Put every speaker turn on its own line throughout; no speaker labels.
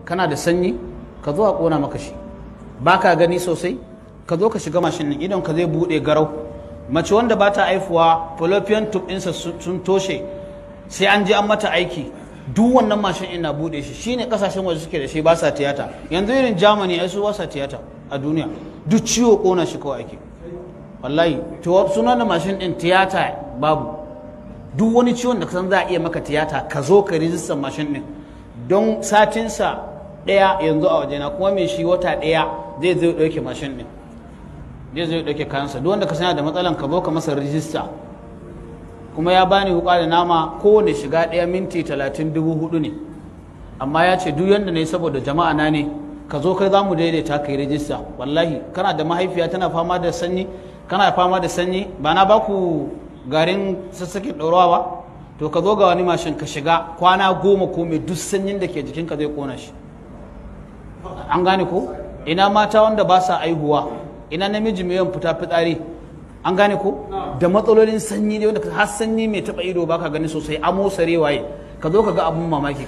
kana da sanyi ka zo a kona maka shi ba ka gani sosai ka zo ka shiga mashin ɗin idon ka zai buɗe garau mace wanda ba ta haifuwa fallopian tube ɗinsa sun toshe sai an je an mata aiki duk wannan mashin ɗin na buɗe shi shine kasashen waje suke da shi ba sa tiyata yanzu irin germany ai su ba sa tiyata a duniya duk ciwo kona shi kawai ake wallahi to sunan da mashin ɗin tiyata babu duk wani ciwon da kasan za a iya maka tiyata ka zo ka rijistar mashin ɗin don satinsa ɗaya yanzu a wajena kuma mai shi wata ɗaya zai zai ɗauke mashin ɗin zai zai ɗauke kayansa duk wanda ka sanya da matsalan ka zo ka masa rijista kuma ya bani wuka da nama kowane shiga ɗaya minti talatin dubu hudu ne amma ya ce duk yanda ne saboda jama'a na ne ka zo kai za mu daidaita ka yi rijista wallahi kana da mahaifiya tana fama da sanyi kana fama da sanyi ba na baku garin sassakin ɗaurawa ba to ka zo ga wani mashin ka shiga kwana goma ko mai duk sanyin da ke jikinka zai kona shi an gane ko ina mata wanda ba sa aihuwa ina namiji mai yawan fita fitsari an gane ko da matsalolin sanyi ne wanda har sanyi mai taba ido baka gani sosai amo sare waye ka zo ka ga abun mamaki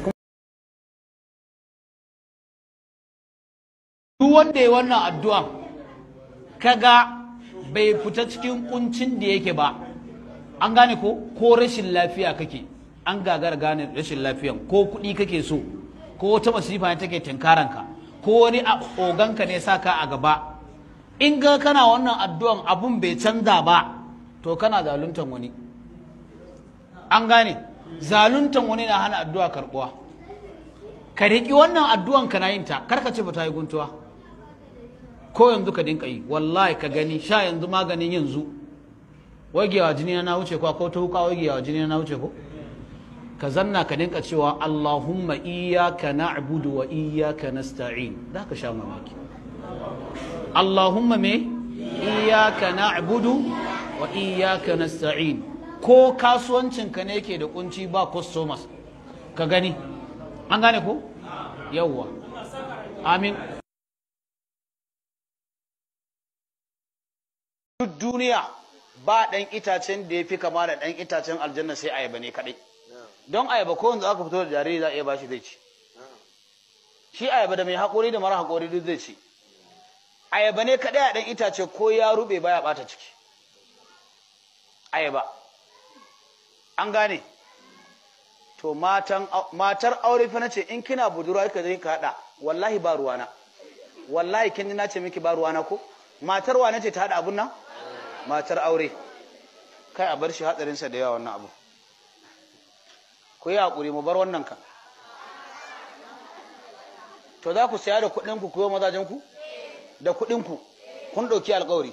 duk wanda ya wannan addu'a kaga bai fita cikin kuncin da yake ba an gane ko ko rashin lafiya kake an gagara gane rashin lafiyan ko kuɗi kake so ko wata masifa ne take tinkaranka ko wani oganka ne saka a gaba in ga kana wannan addu'an abun bai canza ba to kana zaluntan wani an gane zaluntan wani na hana addu'a karbuwa ka riƙi wannan addu'an kana yin ta karka ce ba ta yi guntuwa ko yanzu ka dinka yi wallahi ka gani sha yanzu maganin yanzu wagewa jini na wuce ko ko ta wuka wagewa jini na wuce ko ka zanna ka dinka cewa Allahumma iyyaka na'budu wa iyyaka nasta'in za ka sha mamaki Allahumma me iyyaka na'budu wa iyyaka nasta'in ko kasuwancin ka ne yake da kunci ba customers ka gani an gane ko yawwa amin duk duniya ba ɗan itacen da ya fi kama da ɗan itacen aljanna sai ayaba ne kaɗai don ayaba ko yanzu aka fito da jariri za a iya bashi zai ci shi ayaba da mai haƙori da mara haƙori duk zai ci ayaba ne kaɗai a ɗan itace ko ya rube baya ɓata ciki ayaba an gane to matar aure fa nace in kina budurwa ka zai ka haɗa wallahi ba ruwana wallahi kin ji na ce miki ba ruwana ko matar wa nace ta haɗa abun nan matar aure kai a bar shi hatsarinsa da yawa wannan abu ku yi haƙuri mu bar wannan kan to za ku saya da kuɗinku ku yi mazajenku da kuɗinku kun ɗauki alƙawari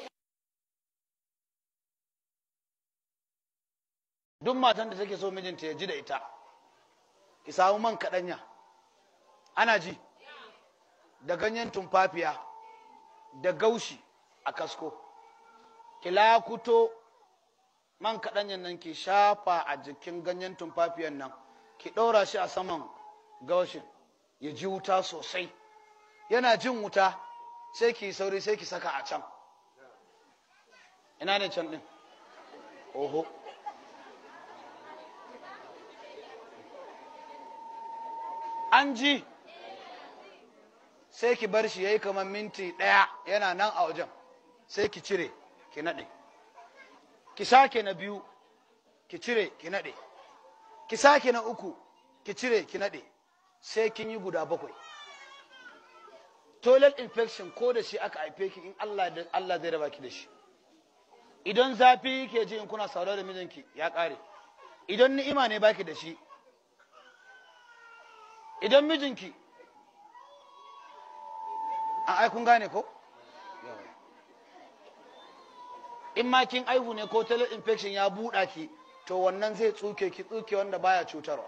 duk matan da take so mijinta ya ji da ita ki samu man kaɗanya ana ji da ganyen tumfafiya da gaushi a kasko ki lakuto man kaɗanyan nan ki shafa a jikin ganyen tumfafiyan nan ki ɗora shi a saman gaushin ya ji wuta sosai yana jin wuta sai ki sauri sai ki saka a can ina ne can ɗin oho an ji sai ki bar shi ya yi kamar minti ɗaya yana nan a wajen sai ki cire ki naɗe ki sake na biyu ki cire ki naɗe ki sake na uku ki cire ki naɗe sai kin yi guda bakwai toilet infection ko da shi aka haife ki in Allah Allah zai raba ki da shi idan zafi ke ji in kuna saurare da mijinki ya ƙare idan ni'ima ne baki da shi idan mijinki ai kun gane ko in ma kin aihu ne ko toilet infection ya buɗa ki to wannan zai tsuke ki tsuke wanda baya cutarwa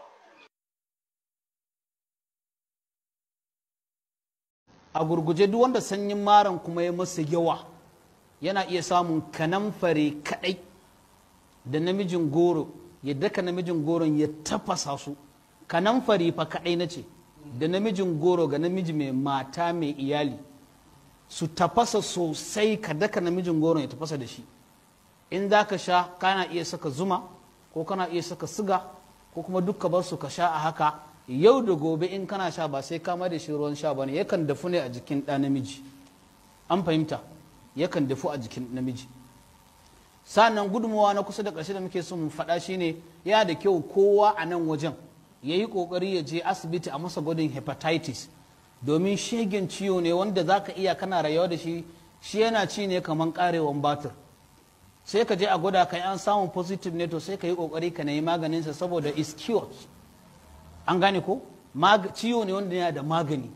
a gurguje duk wanda sanyin maran kuma ya masa yawa yana iya samun kanamfare kadai da namijin goro ya daka namijin goron ya tafasa su kanamfare fa kadai na ce da namijin goro ga namiji mai mata mai iyali su tafasa sosai ka daka namijin goron ya tafasa da shi in za ka sha kana iya saka zuma ko kana iya saka siga ko kuma duk ka bar su ka sha a haka yau da gobe in kana sha ba sai kama da shi ruwan sha bane yakan dafu ne a jikin ɗa namiji an fahimta yakan dafu a jikin namiji sannan gudunmawa na kusa da ƙarshe da muke son mu faɗa shine yana da kyau kowa a nan wajen ya yi ƙoƙari ya je asibiti a masa gwadin hepatitis domin shegen ciwo ne wanda za ka iya kana rayuwa da shi shi yana ci ne kamar ƙarewan batir sai ka je a gwada ka an samun positive ne to sai ka yi ƙoƙari ka nemi maganinsa saboda is cured an gane ko ciwo ne wanda yana da magani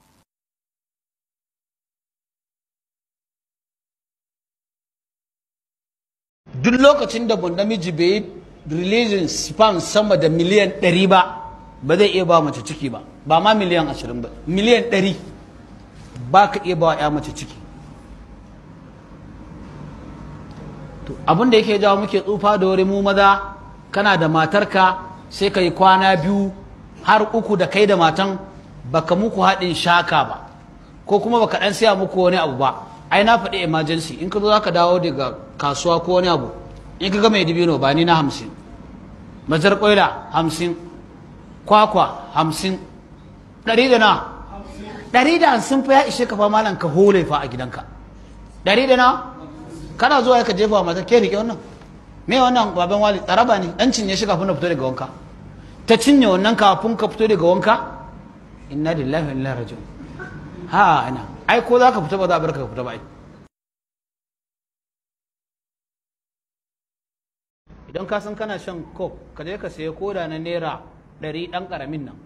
duk lokacin da namiji bai yi releasing sperm sama da miliyan 100 ba ba zai iya ba mace ciki ba ba ma miliyan 20 ba miliyan 100 ba ka iya ba ya mace ciki abin da yake jawo muke tsufa da wuri mu maza kana da matarka sai ka yi kwana biyu har uku da kai da matan baka muku haɗin shaka ba ko kuma baka ɗan siya muku wani abu ba ai na faɗi emergency in ka zo zaka dawo daga kasuwa ko wani abu in ka ga mai dibino ba ni na hamsin majar ƙwaila hamsin kwakwa hamsin ɗari da na ɗari da hamsin fa ya ishe ka fa malam ka hole fa a gidanka ɗari da na kana zuwa ka jefa wa mata ke rike wannan me wannan baban wali tsaraba ne dan cinye shi kafin na fito daga wanka ta cinye wannan kafin ka fito daga wanka inna lillahi wa inna raji'un ha ina ai ko za ka fita ba za a bar ka fita ba ai idan ka san kana shan coke ka je ka sayi koda na naira ɗari ɗan ƙaramin nan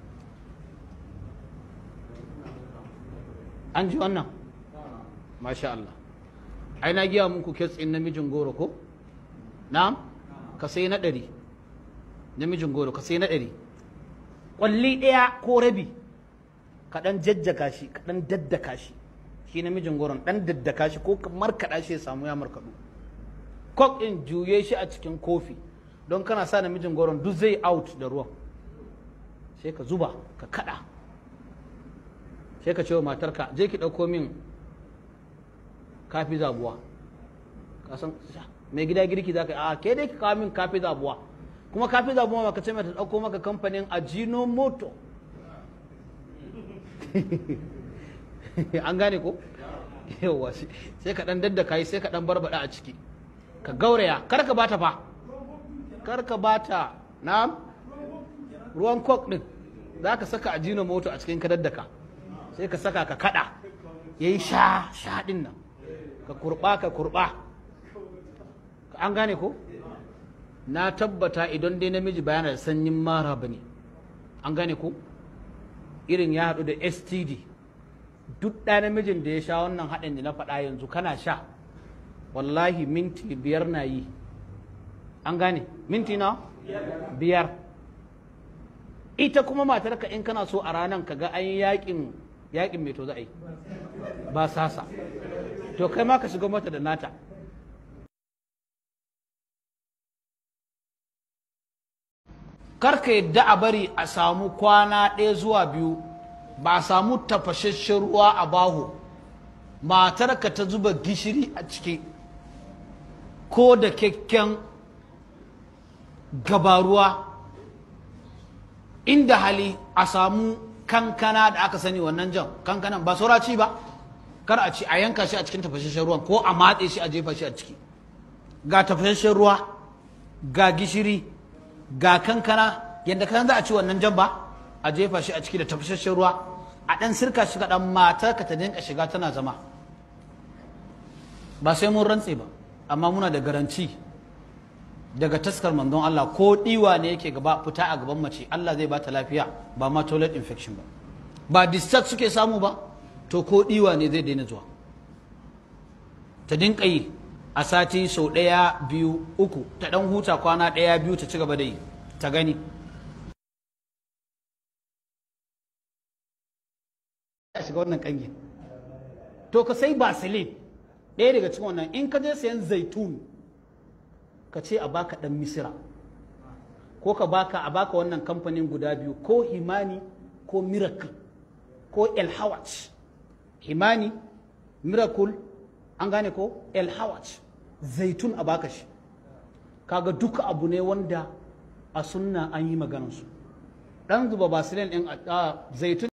an ji wannan masha Allah ai na giya muku kes ɗin namijin goro ko na'am ka sai na ɗari namijin goro ka sai na ɗari ƙwalli ɗaya ko rabi ka ɗan jajjaka shi ka ɗan daddaka shi shi namijin goron ɗan daddaka shi ko ka markaɗa shi ya samu ya markaɗu kok ɗin juye shi a cikin kofi don kana sa namijin goron duk zai out da ruwan sai ka zuba ka kaɗa sai ka ce wa matarka je ki ɗauko min kafi zabuwa kasan mai gida girki za ka yi a ke dai ka kawo min kafi zabuwa kuma kafi zabuwa maka ce mata ɗauko maka kamfanin ajinomoto an gane ko yawa sai ka ɗan daddaka yi sai ka ɗan barbaɗa a ciki ka gauraya kar ka bata fa kar ka bata na ruwan kok ɗin za ka saka ajinomoto a cikin ka daddaka sai ka saka ka kaɗa ya yi sha sha ɗin nan ka kurba ka kurba an gane ko na tabbata idan dai namiji bayana da sanyin mara ba ne an gane ko irin ya haɗu da std duk ɗa namijin da ya sha wannan haɗin da na faɗa yanzu kana sha wallahi minti biyar na yi an gane minti na biyar ita kuma matarka in kana so a ranar ka ga an yi yakin yakin mai to za a yi ba sasa to kai ma ka shiga mata da nata karka yadda a bari a samu kwana ɗaya zuwa biyu ba a samu tafashashen ruwa a baho matarka ta zuba gishiri a ciki ko da kyakken gabaruwa inda hali a samu kankana da aka sani wannan jan kankanan ba saura ci ba kar a ci a yanka shi a cikin tafashashen ruwan ko a matse shi a jefa shi a ciki ga tafashashen ruwa ga gishiri ga kankana yadda kan za a ci wannan jan ba a jefa shi a ciki da tafashashen ruwa a ɗan sirka shi kaɗan matar ka ta dinka shiga tana zama ba sai mun rantse ba amma muna da garanci daga taskar manzon Allah ko ɗiwa ne yake gaba fita a gaban mace Allah zai bata lafiya ba ma toilet infection ba ba discharge suke samu ba to ko ɗiwa ne zai daina zuwa ta dinka yi a sati sau ɗaya biyu uku ta ɗan huta kwana ɗaya biyu ta ci gaba da yi ta gani a shiga wannan ƙangin to ka sai basilin ɗaya daga cikin wannan in ka je sayan zaitun ka ce a baka ɗan misira ko ka baka a baka wannan kamfanin guda biyu ko himani ko miracle ko elhawat himani miracle an gane ko elhawat zaitun a baka shi kaga duka abu ne wanda a sunna an yi maganansu ɗan zuba basilin ɗin a zaitun